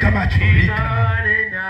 funika macho Rika.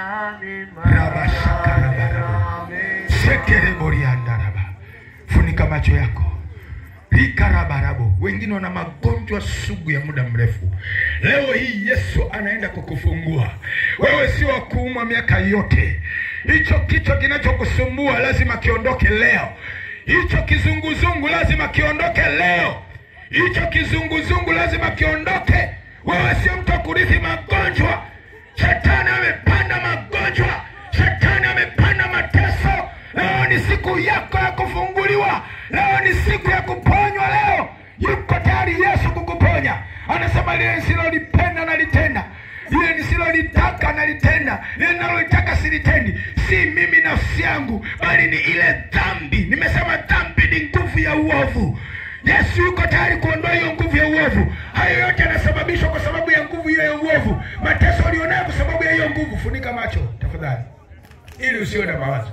Rabashakarabaraba. Sekereboriandaraba. funika macho yako rikarabarabo wengine wana magonjwa sugu ya muda mrefu leo hii yesu anaenda kukufungua wewe sio wa kuumwa miaka yote hicho kichwa kinachokusumbua lazima kiondoke leo hicho kizunguzungu lazima kiondoke leo hicho kizunguzungu lazima kiondoke wewe sio mtu wa kurithi magonjwa shetani amepanda magonjwa shetani amepanda mateso leo ni siku yako ya kufunguliwa leo ni siku ya kuponywa leo yuko tayari yesu kukuponya anasema lile nisilolipenda nalitenda lile nisilolitaka nalitenda lile ninalolitaka silitendi si mimi nafsi yangu bali ni ile dhambi nimesema dhambi ni nguvu ya uovu yesu yuko tayari kuondoa hiyo nguvu ya uovu hayo yote yanasababishwa kwa sababu ya nguvu hiyo ya uovu mateso ulionayo kwa sababu ya hiyo nguvu funika macho tafadhali ili usiwe na mawazo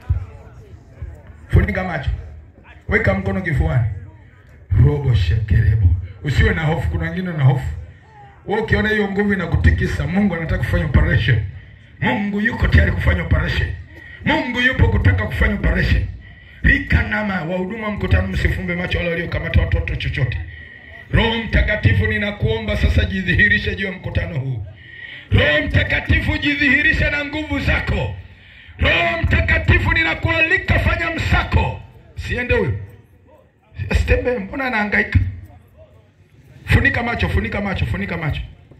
funika macho weka mkono kifuani robo shekerebo usiwe na hofu kuna wengine na hofu wewe ukiona hiyo nguvu inakutikisa mungu anataka kufanya operation mungu yuko tayari kufanya operation mungu yupo kutaka kufanya operation rika nama wahuduma mkutano msifumbe macho wale waliokamata watoto chochote roho mtakatifu ninakuomba sasa jidhihirishe juu ya mkutano huu roho mtakatifu jidhihirishe na nguvu zako roho mtakatifu ninakualika fanya msako siende huyo asitembee mbona anahangaika funika macho funika macho funika macho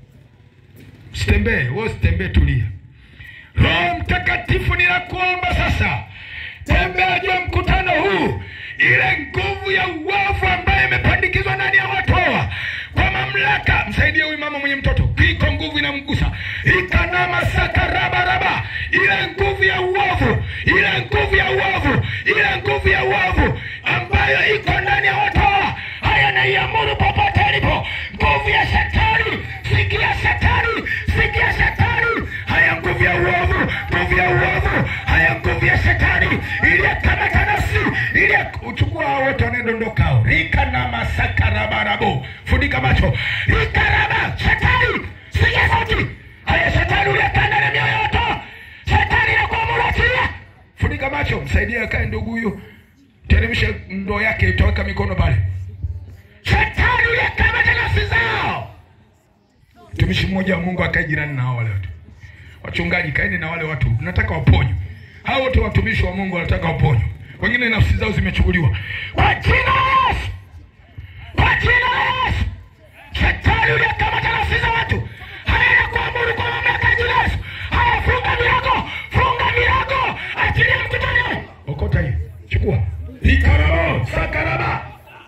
sitembee wewe usitembee tulia roho mtakatifu ninakuomba sasa tembea juu ya mkutano huu ile nguvu ya uovu ambayo imepandikizwa ndani ya watu hawa kwa mamlaka msaidie huyu mama mwenye mtoto iko nguvu inamgusa ikanama sakarabaraba ile nguvu ya uovu ile nguvu ya uovu ile nguvu ya uovu ambayo iko ndani ya watu hawa haya naiamuru popote alipo nguvu ya shetani sikia shetani sikia shetani haya nguvu ya uovu nguvu ya uovu haya nguvu ya shetani iliyekamata nafsi ile uchukua hao wote wanaedondoka hao rika na masakarabarabo funika macho rikaraba shetani sikia sauti haya shetani uliyekaa ndani ya mioyo yote shetani inakuamuru achilia funika macho msaidie akae ndugu huyu teremshe ndoo yake utaweka mikono pale shetani uliyekamata nafsi zao mtumishi mmoja wa mungu akae jirani na hao wale watu wachungaji kaeni na wale watu nataka waponywe hao wote watumishi wa mungu wanataka waponywe wengine nafsi zao zimechukuliwa kwa jina la yesu kwa jina la yesu shetani uliyekamata nafsi za watu haya na kuamuru kwa mamlaka ya jina la yesu haya funga milango funga milango achilia mkutano okota hiyo chukua ikarabo sakaraba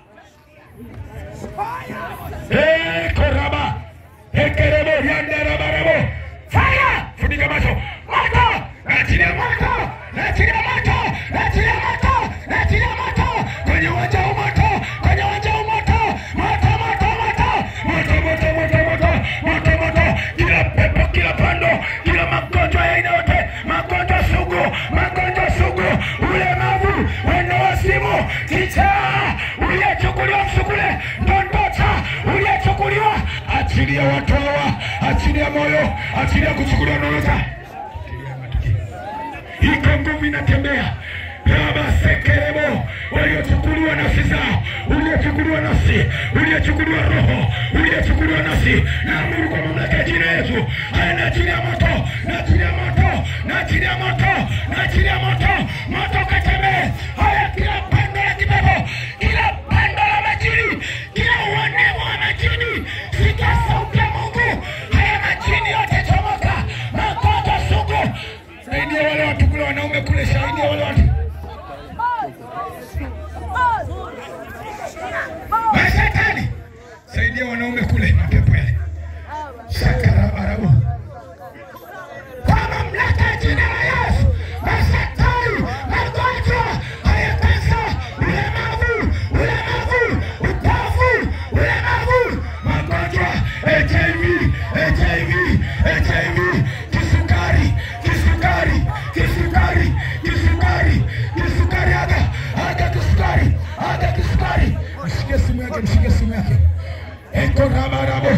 Eh, koraba ekerebo yandarabarabo fire funika macho moto naachilia moto naachilia moto naachilia moto naachilia moto kwenye uwanja huu moto kwenye uwanja huu moto moto moto moto moto moto moto moto moto moto kila pepo kila pando kila magonjwa ya aina yote magonjwa sugu magonjwa sugu ulemavu wendowasimu kichaa uliyechukuliwa msukule ndondota uliyechukuliwa achilia watu hawa achilia moyo achilia kuchukuliwa nolota iko nguvu inatembea rabasekerebo waliochukuliwa nafsi zao uliochukuliwa nafsi uliochukuliwa roho uliochukuliwa nafsi naamuru kwa mamlaka ya jina yesu haya naachilia moto naachilia moto naachilia moto naachilia moto moto katembee haya kila pando la kipepo kila pando la majini kila uonevu wa majini sikia sauti ya mungu haya majini yote chomoka magonjwa sugu saidia wale watu kule wanaume kule saidia wale watu mashetani saidia wanaume kule mapepo yale sakarabarabu kwa mamlaka ya jina la yesu mashetani magonjwa haya kansa ulemavu ulemavu upofu ulemavu magonjwa hiv hiv hiv kisukari kisukari kisukari kisukari kisukari aga aga kisukari aga kisukari mshike simu yake mshike simu yake eko rabarabo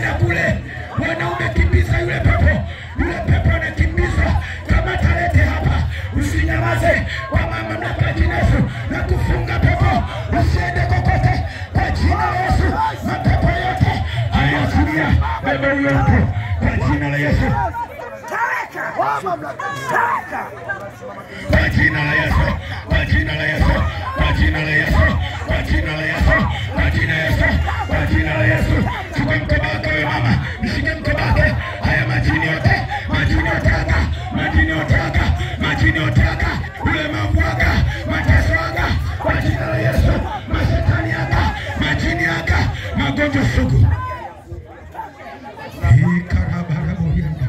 Nenda kule, wanaume, kimbiza yule pepo, yule pepo anakimbizwa. Kama talete hapa, usinyamaze kwa mamlaka ya jina Yesu na kufunga pepo, usiende kokote kwa jina la Yesu. Mapepo yote hayaachilia bebe huyo mtu kwa jina la Yesu, kwa jina la Yesu, kwa jina la Yesu, kwa jina la Yesu, kwa jina la Yesu, kwa jina la Yesu, kwa jina la Yesu. Chukua mkoba wako wewe mama, mshike mkoba wake. Haya majini yote, majini yote aka, majini yote aka, majini yote aka, ulemavu aka, mateso aka, kwa jina la Yesu, mashetani aka, majini aka, magonjwa sugu. Hii karabarabu yanda.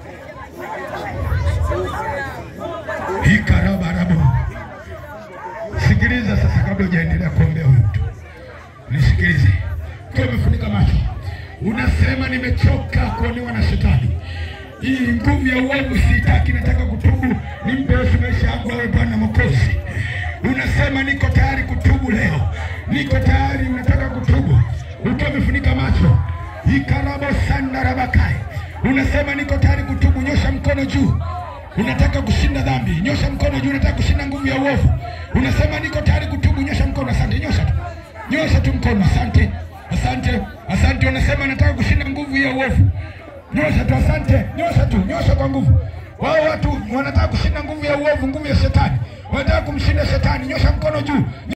Hii karabarabu. Sikiliza sasa, kabla hujaendelea kuombea huyu mtu, nisikilize. Kwa umefunika macho, unasema nimechoka kuonewa na shetani. Hii nguvu ya uovu siitaki, nataka kutubu, nimpe Yesu maisha yangu awe Bwana Mwokozi. Unasema niko tayari kutubu leo, niko tayari, unataka kutubu ukiwa umefunika macho. Ikarabo sandarabakai, unasema niko tayari kutubu, nyosha mkono juu unataka kushinda dhambi, nyosha mkono juu. Unataka kushinda nguvu ya uovu, unasema niko tayari kutubu, nyosha mkono. Asante, nyosha tu, nyosha tu mkono. Asante, asante, asante. Unasema nataka kushinda nguvu ya uovu, nyosha tu. Asante, nyosha tu, nyosha kwa nguvu. Wao watu wanataka kushinda nguvu ya uovu, nguvu ya shetani, wanataka kumshinda shetani, nyosha mkono juu.